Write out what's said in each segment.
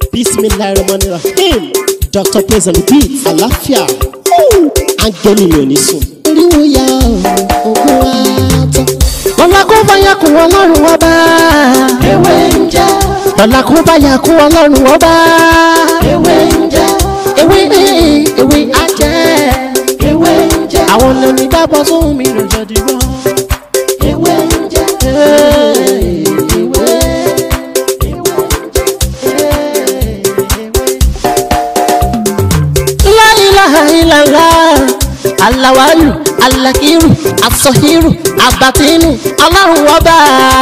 bismillahirrahmanirrahim dr praise and beat àlàáfíà áńgẹ́lì mi ò ní sùn. oríwo ya ogun wa tán. lọ́la kó bá yà kún ọlọ́run ọba. ewé ń jẹ́ lọ́la kó bá yà kún ọlọ́run ọba. ewé ń jẹ́ ewé ewé ajẹ́. ewé ń jẹ́ àwọn lóní dábọ̀ sóhun mi lọ́jọ́ dìbò. ewé ń jẹ́ ewé La ilaha illallah alawalu alakiru asọhiru abatinu ọlọ́run ọba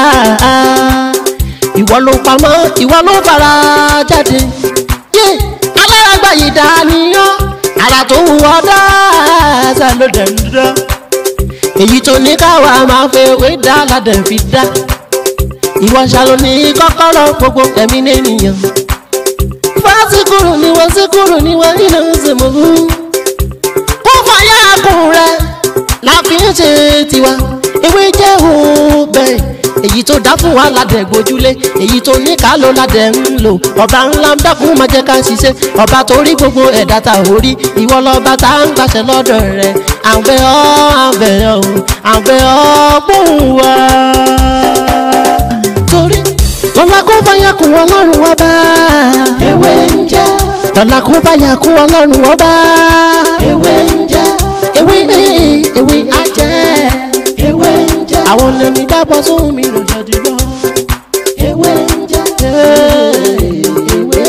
ìwọ ló pamọ́ ìwọ ló fara jáde yé alárágbá yìí dániyàn ara tó wù ọ́ dáadáa ló dẹ̀ ń dá èyí tó ní káwa máa fẹ́ wé dá ládẹ̀ fi dá ìwọ ṣàlò ní kọ́kọ́rọ́ gbogbo ẹ̀mí nìyẹn fásikúrú ni wọ́n síkúrú ni wọ́n nínú ìsìnkú. kó fàyà kùn rẹ̀ la fi ń ṣe tiwa ewé jẹ́ òun bẹ́ẹ̀ èyí tó dá fún wa ládẹ̀ gbójúlé èyí tó ní ká ló ládẹ̀ ń lò ọba ńlá ń dákun máa jẹ́ ká ṣiṣẹ́ ọba tó rí gbogbo ẹ̀dá ta ò rí ìwọ lọ́ba tá ń gbàṣẹ lọ́dọ̀ rẹ̀ àbẹ̀ ọ́ àbẹ̀ ọ́ àbẹ̀ ọ́ gbóhùn wá. torí lọ́la kó fàyà kùn ọlọ́run wá bá ewé ń jẹ́ lọ́la kó bá yà kú ọlọ́run ọba. ewé ń jẹ́ ewé ewé ajẹ́. ewé ń jẹ́ àwọn lèmi dábọ̀ sóhun mi lọ́jọ́ dìbò. ewé ń jẹ́ ewé.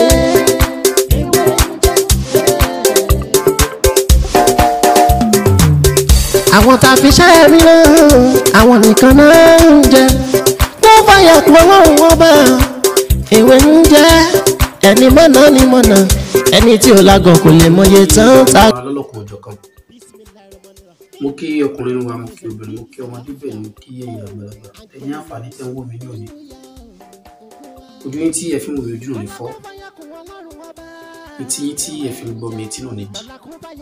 àwọn tá a fi ṣẹ́ mi rán àwọn nìkan náà ń jẹ. kó bá yà kú ọlọ́run ọba. ewé ń jẹ́ ẹni mọ̀nà ni mọ̀nà ẹni tí ò lágọ̀ kò lè mọye tán ta wa lọ́lọ́kùn ọjọ́ kan mo kí ọkùnrin wa mo kí obìnrin mo kí ọmọdé bẹ́ẹ̀ ni mo kí ẹ̀yin àgbàlagbà ẹ̀yin àǹfààní tẹ́ ń wò mí ní òní ojú yín tí ẹ fi ń wò mí ojú náà ní fọ́ etí yín tí ẹ fi ń gbọ́ mi etí náà ní jì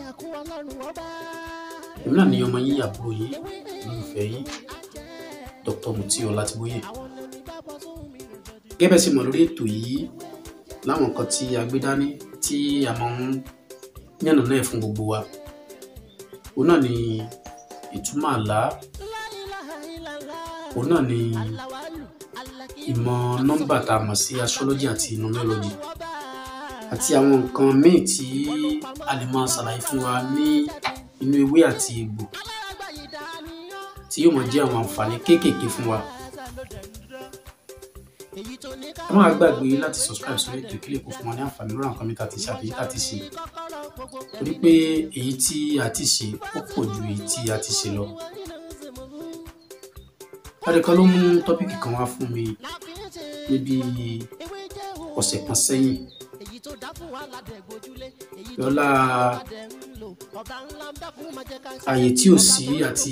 èmi náà ní ọmọ yín àbúrò yín olólùfẹ́ yín Dr. Mutiu Ọlátìbóyè gẹ́gẹ́ bẹ́ẹ̀ sì mọ̀ lórí ètò yìí láwọn nǹkan tí a gbé dání tí a máa ń yànnà náà fún gbogbo wa òun náà ni ìtumọ̀ àlá òun náà ni ìmọ̀ nọ́mbà tá a mọ̀ sí astrology àti numerology àti àwọn nǹkan míì tí a lè máa ṣàlàyé fún wa ní inú ewé àti egbò tí yóò máa jẹ́ àwọn àǹfààní kéékèèké fún wa ẹ máa gbàgbé láti subscribe sórí ètò ìkílẹ̀ kó fún wa ní àǹfààní lórí àwọn kan mi tá a ti ṣe àbí tá a ti ṣe torí pé èyí tí a ti ṣe ó pọ̀ ju èyí tí a ti ṣe lọ. láti kan ló mú tọ́pìkì kan wá fún mi níbi ọ̀sẹ̀ kan sẹ́yìn lọ́la ààyè tí ò sí àti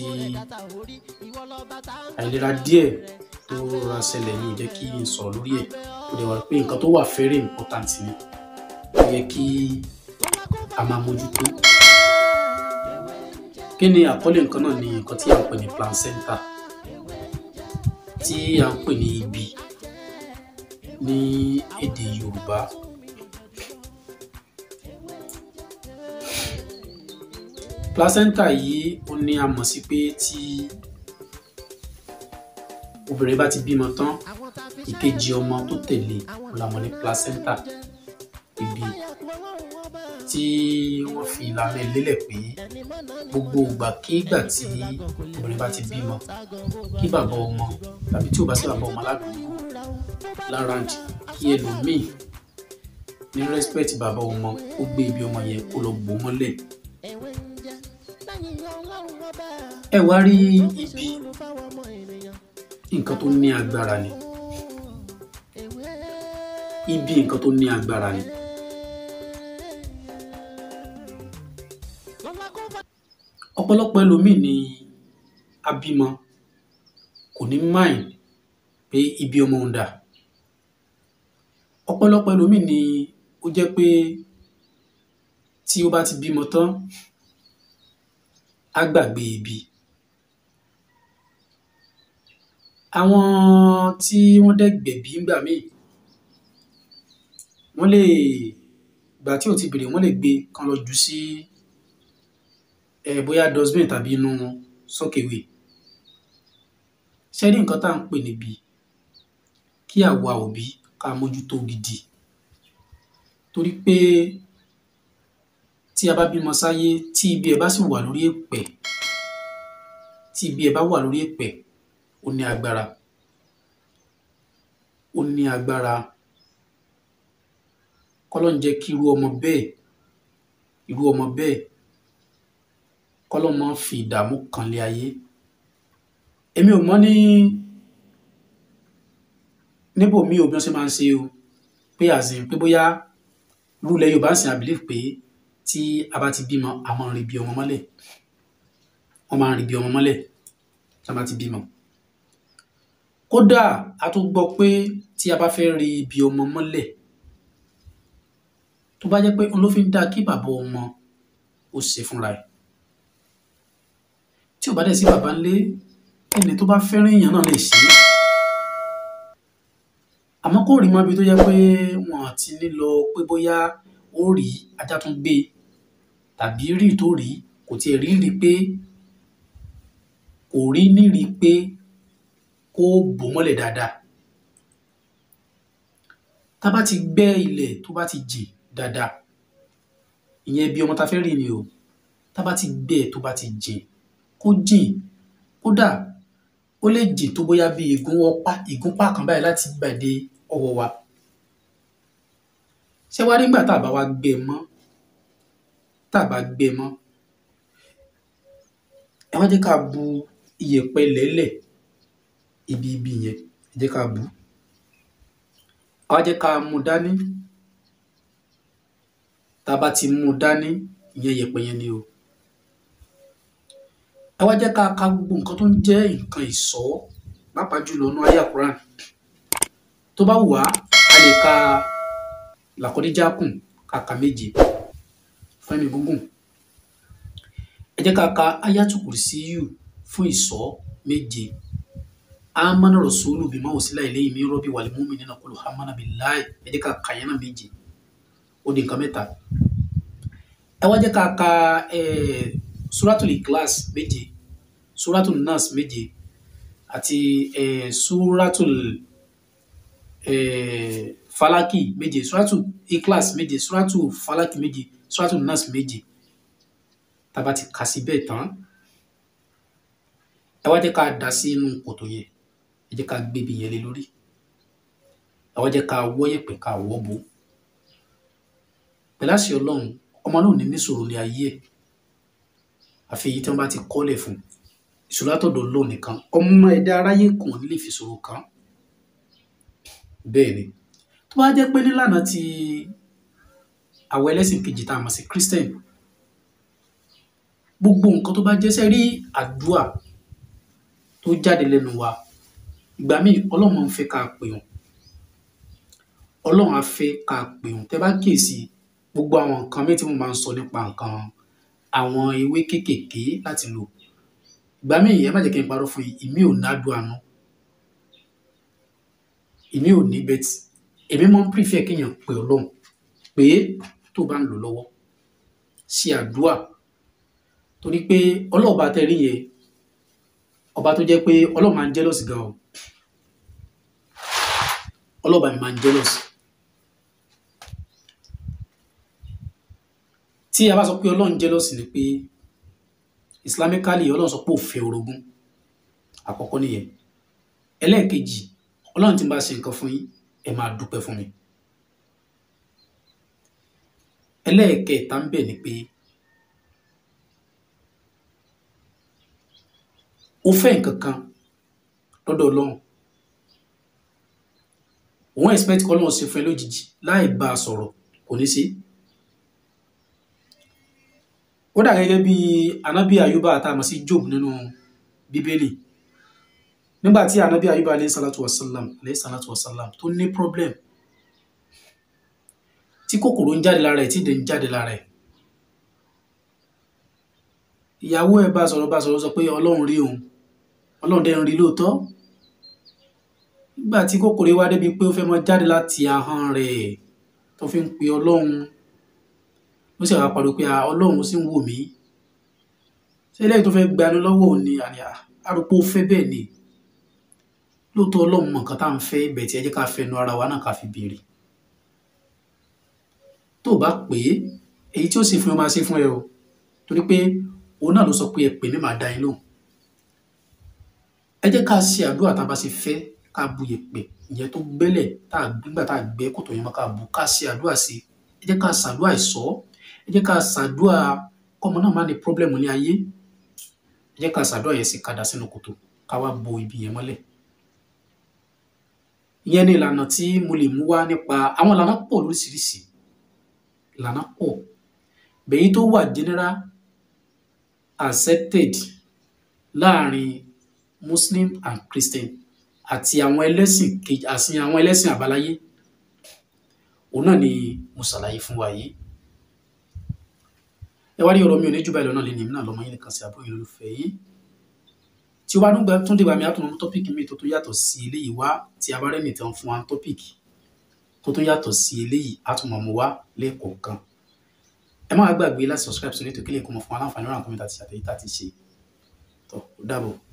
àìlera díẹ̀ tó rọra ṣẹlẹ̀ ní ìjẹ́ kí n sọ̀rọ̀ lórí ẹ̀ kò dẹ̀ wá pé nǹkan tó wà very important ni ó yẹ kí a máa mójútó. kí ni àkọlé nǹkan náà ni nǹkan tí a ń pè ní placenta tí a ń pè ní ibi ní èdè Yorùbá. placenta yìí ó ní a mọ̀ sí pé tí obìnrin bá ti bímọ tán ìkejì ọmọ tó tẹ̀lé la mọ̀ ní placenta ibi tí wọ́n fi ìlànà ìlélẹ̀ pé gbogbo ìgbàkigbà tí obìnrin bá ti bímọ kí bàbá ọmọ tàbí tí ò bá sí bàbá ọmọ aládùúgbò láràǹd kí ẹlòmíì ní respect bàbá ọmọ ó gbé ibi ọmọ yẹn kó lọ gbó mọ́lẹ̀ ẹ wá rí ibi nǹkan tó ní agbára ni ibi nǹkan tó ní agbára ni ọ̀pọ̀lọpọ̀ ẹlòmíì ni abímọ kò ní mind pé ibi ọmọ ń dà ọ̀pọ̀lọpọ̀ ẹlòmíì ni ó jẹ́ pé tí ó bá ti bímọ tán á gbàgbé ibi àwọn tí wọ́n dẹ̀ gbẹ̀bí ńgbà míì wọ́n lè ìgbà tí ò ti bèrè wọ́n lè gbé kan lọ jù sí ẹ bóyá dustbin tàbí inú sọ́kèwé ṣé rí nǹkan tá à ń pè níbi kí àwa òbí ká mójútó gidi torí pé tí a bá bímọ sáyé tí ibi ẹ̀ bá sì wà lórí èpẹ̀ tí ibi ẹ̀ bá wà lórí èpẹ̀ ó ní agbára ó ní agbára kọ́lọ́n jẹ́ kí irú ọmọ bẹ́ẹ̀ irú ọmọ bẹ́ẹ̀ kọ́lọ́n má fi ìdààmú kan lé ayé èmi ò mọ̀ ní níbo mi ò bí wọ́n ṣe máa ń ṣe o pé àzìn pé bóyá rúlẹ̀ Yorùbá ń sìn I believe pé tí a bá ti bímọ a máa ń rí bí ọmọ mọ́lẹ̀ wọ́n máa ń rí bí ọmọ mọ́lẹ̀ tí a bá ti bímọ kódà a tún gbọ́ pé tí a bá fẹ́ rí bí ọmọ mọ́lẹ̀ tó bá jẹ́ pé òun ló fi ń dá kí bàbá ọmọ ó ṣe fúnra ẹ̀ tí ò bá dẹ̀ sí bàbá ńlé ẹni tó bá fẹ́ràn èèyàn náà lè ṣe é àmọ́ kò rí mọ́bi tó jẹ́ pé wọ́n ti ní lọ pé bóyá ó rí ajá tún gbé tàbí rí tó rí kò tiẹ̀ rí rí pé kò rí nírí pé kó bò mọ́lẹ̀ dáadáa tá bá ti gbẹ́ ilẹ̀ tó bá ti jìn dáadáa ìyẹn bí ọmọ ta fẹ́ rí ni o tá bá ti gbẹ́ tó bá ti jìn kó jìn kódà ó lè jìn tó bóyá bí ìgúnwọ́pá ìgúnpá kan báyìí láti gbàdé ọwọ́ wa ṣé wá nígbà tá a bá wá gbẹ mọ́ tá a bá gbẹ mọ́ ẹ wá jẹ́ ká bu iyẹ̀pẹ̀ lẹ́lẹ̀ ibi ibi yẹn ẹ jẹ́ ká bu a wá jẹ́ ká mú dání tá a bá ti mú dání ìyẹn iyẹ̀pẹ̀ yẹn ni o ẹ wá jẹ́ ká ka gbogbo nǹkan tó ń jẹ́ nǹkan ìṣọ́ pàápàá jùlọ nínú àyá Quran tó bá wù wá a lè ka làkọ́díjákùn kàkà méje fún ẹ̀mí gúngùn ẹ jẹ́ ká ka ayatul kursiyu fún ìṣọ́ méje amana rasulu bima usila ilayhi min rabbi wal mu'minina kullu amana billahi ẹ jẹ́ ká ka yẹn náà méje ó di nǹkan mẹ́ta ẹ wá jẹ́ ká ka ẹ̀ẹ́ suratul ikhlas méje suratul nas méje àti eh, suratul eh, falaki méje suratul ikhlas méje suratul falaki méje suratul nas méje tá bá ti kà sí bẹ́ẹ̀ tán ẹ wá jẹ́ ká dà sí inú kòtò yẹn ẹ jẹ́ ká gbébi yẹn lé lórí ẹ wá jẹ́ ká wọ́ yẹ̀pẹ̀ ká wọ́ bo pẹ̀lú àṣẹ ọlọ́run ọmọ náà ò ní níṣòro ní ayé ẹ̀ àfi èyí tí wọn bá ti kọ́lẹ̀ fún ìṣòro àtọ̀dọ̀ lò nìkan ọmọ ẹ̀dá aráyé kàn ní lè fi ṣòro kan bẹ́ẹ̀ ni tó bá jẹ́ pé nílànà ti àwọn ẹlẹ́sìn kejì tá a mọ̀ sí Christian gbogbo nǹkan tó bá jẹ́sẹ̀ rí àdúà tó jáde lẹ́nu wa ìgbà míì ọlọ́run ń fẹ́ ká pè wọ́n ọlọ́run á fẹ́ ká pè wọ́n tẹ́ bá kíyèsí gbogbo àwọn nǹkan mi tí mo máa ń sọ nípa nǹkan àwọn ewé kéékèèké láti lò ìgbà míì ẹ má jẹ́ kí n parọ́ fún yín ìmí ò nádùn àánú ìmí ò ní bẹ́tì èmi máa ń prefer kéèyàn pè ọlọ́run pé tó bá ń lò lọ́wọ́ ṣe àdúà torí pé ọlọ́ọ̀bá tẹ́ rí yẹn ọba tó jẹ́ pé ọlọ́run máa ń jealous gan o ọlọ́ọ̀bá mi máa ń jealous tí a bá sọ pé ọlọ́run jealous ni pé islamically ọlọ́run sọ pé ó fẹ́ orogún àkọ́kọ́ nìyẹn ẹlẹ́ẹ̀kejì ọlọ́run tí ń bá ṣe nǹkan fún yín ẹ máa dúpẹ́ fún mi ẹlẹ́ẹ̀kẹta ń bẹ̀ ni pé ó fẹ́ nǹkan kan lọ́dọ̀ ọlọ́run òun expect kọ́ ọlọ́run ṣe fún ẹ lójijì láì bá a sọ̀rọ̀ kò ní ṣe ó dà gẹ́gẹ́ bí anabi ayuba àtàmọ̀ sí job nínú bíbélì nígbà tí anabi ayuba alayhi salatu wasalam alayhi salatu wasalam tó ní problem tí kòkòrò ń jáde lára ẹ̀ tí ìdè ń jáde lára ẹ̀ ìyàwó ẹ̀ bá sọ̀rọ̀ bá sọ̀rọ̀ sọ pé ọlọ́run rí òun ọlọ́run dẹ̀ ń rí lóòótọ́ nígbà tí kòkòrò wá débi pé ó fẹ́ mọ jáde láti ahọ́n rẹ̀ tó fi ń pe ọlọ́run ló sì wá pariwo pé "Ah, ọlọ́run sì ń wò mí ṣé lẹ́yìn tó fẹ́ gbani lọ́wọ́ òun ni àní àrùpó fẹ́ bẹ́ẹ̀ ni lóòótọ́ ọlọ́run mọ̀ nǹkan tá à ń fẹ́ ibẹ̀ tí ẹ jẹ́ ká fẹnu ara wa náà ká fi béèrè tó o bá pè é èyí tí ó sì fún ẹ máa ṣe fún ẹ o torí pé òun náà ló sọ pé ẹ pè mí màá dá yín lóhùn ẹ jẹ́ ká ṣe àdúrà tá a bá ṣe fẹ́ ká bu yèpẹ̀ ìyẹn tó gbẹ́lẹ̀ tá a nígbà tá a gbẹ́ kòtò yẹn mọ́ ká bu ká ṣe àdúrà sí ẹ jẹ́ ká ṣàdúrà ìsọ́ ẹ jẹ́ ká ṣàdúrà kọ́mọ náà má ní pọ́blẹ́mù ní ayé ẹ jẹ́ ká ṣàdúrà yẹn sí kadà sínú kòtò ká wá bo ibi yẹn mọ́lẹ̀ ìyẹn ní ìlànà tí mo lè mú wá nípa àwọn ìlànà pọ̀ lóríṣiríṣi ìlànà pọ̀ bẹ̀yìn tó wà general accepted láàrin muslim and christian àti àwọn ẹlẹ́sìn kejì àti àwọn ẹlẹ́sìn àbáláyé òun náà ni mo ṣàlàyé fún wa yìí ẹ wá rí ọ̀rọ̀ mi ò ní jù báyìí lọ́nà lẹ́nu èmi náà lọ́mọ yín nìkan sí àbúrò yín lólùfẹ́ yìí tí o bá nígbà tún dìgbà mi á tún mọ tọ́pìkì mi tó tún yàtọ̀ sí eléyìí wá tí a bá rẹ́ nìtàn fún wa tọ́pìkì tó tún yàtọ̀ sí eléyìí á tún mọ̀ mọ́ wá lẹ́ẹ̀kọ̀ọ̀kan ẹ má gbàgbé láti subscribe sórí ètò kílẹ̀ kó mọ̀ fún wa láǹfààní ọ̀ràn kọ́mẹ́ntà àti àtẹ̀yí tá a ti ṣe tó ó dàbọ̀.